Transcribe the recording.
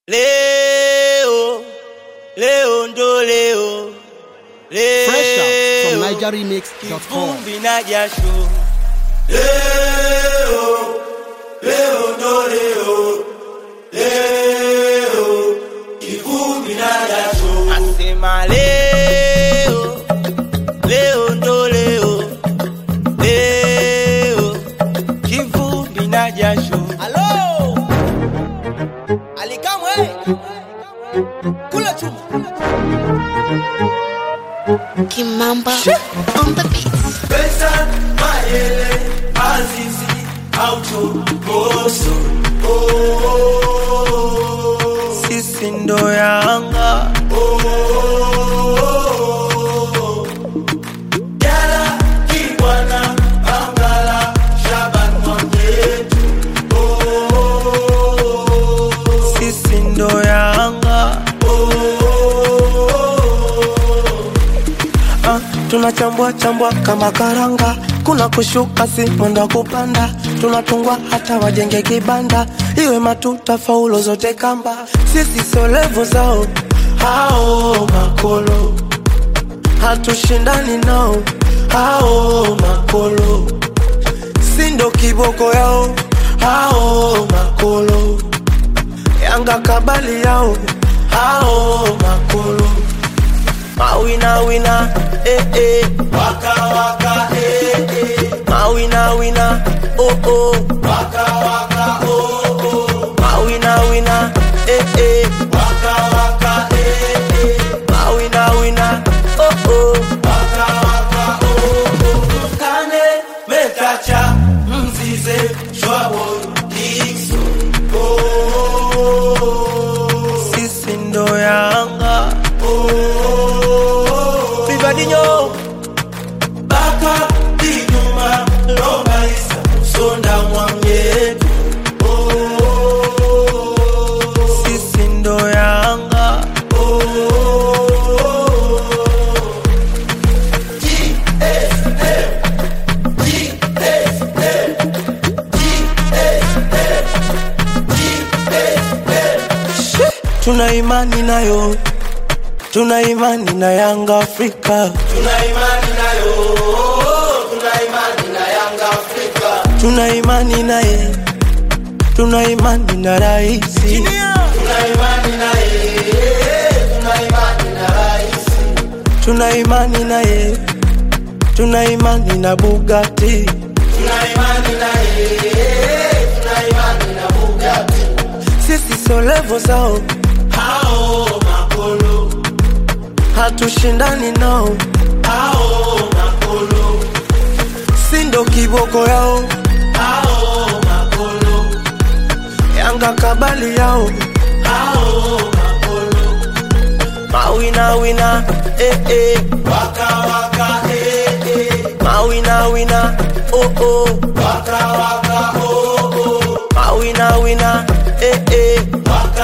Leo, leo ndo leo, Fresh out from leo NigerRemix.com. kivumbi na jasho. Leo, leo ndo leo, leo kivumbi na jasho. Nasema leo, leo ndo leo, leo kivumbi na jasho. Halo Alikamwe kula chuma Kimamba on the beats. Pesa, Mayele, Azizi, Auto, Boso. Oh, sisi ndo Yanga. Oh, Jala, Kibwana, Angala, Shaban Mwamyetu. Oh, sisi ndo Yanga. Ah, tunachambua chambua kama karanga, kuna kushuka si mwenda kupanda, tunatungwa hata wajenge kibanda, iwe matuta faulo zote kamba, sisi sio levo zao hao makolo, hatushindani nao hao makolo, si ndo kiboko yao hao makolo, Yanga kabali yao hao makolo Mawina wina, eh eh. Waka waka, eh eh. Mawina wina, oh oh. Waka waka, oh oh. Mawina wina, eh eh. Waka waka, eh eh. Mawina wina, oh oh. Waka waka, oh oh. Kane mekacha mzize shwabo Dixon. Oh, sisi ndo Yanga. Vivadinho Baka Dinyuma Lomba Isa Sonda Mwamyetu Sisi ndo Yanga Tuna imani nayo Tuna imani na Yanga Afrika. Tuna imani nayo. Tuna imani na Yanga Afrika. Tuna imani naye. Tuna imani na rais. Tuna imani naye. Tuna imani na rais. Tuna imani naye. Tuna imani na Bugatti. Tuna imani naye. Tuna imani na Bugatti. Sisi sio levo zao. Hao makolo hatushindani nao ao makolo sindo kiboko yao ao makolo yanga kabali yao ao makolo mawina wina eh eh waka waka eh eh mawina wina oh oh waka waka oh oh mawina wina eh eh waka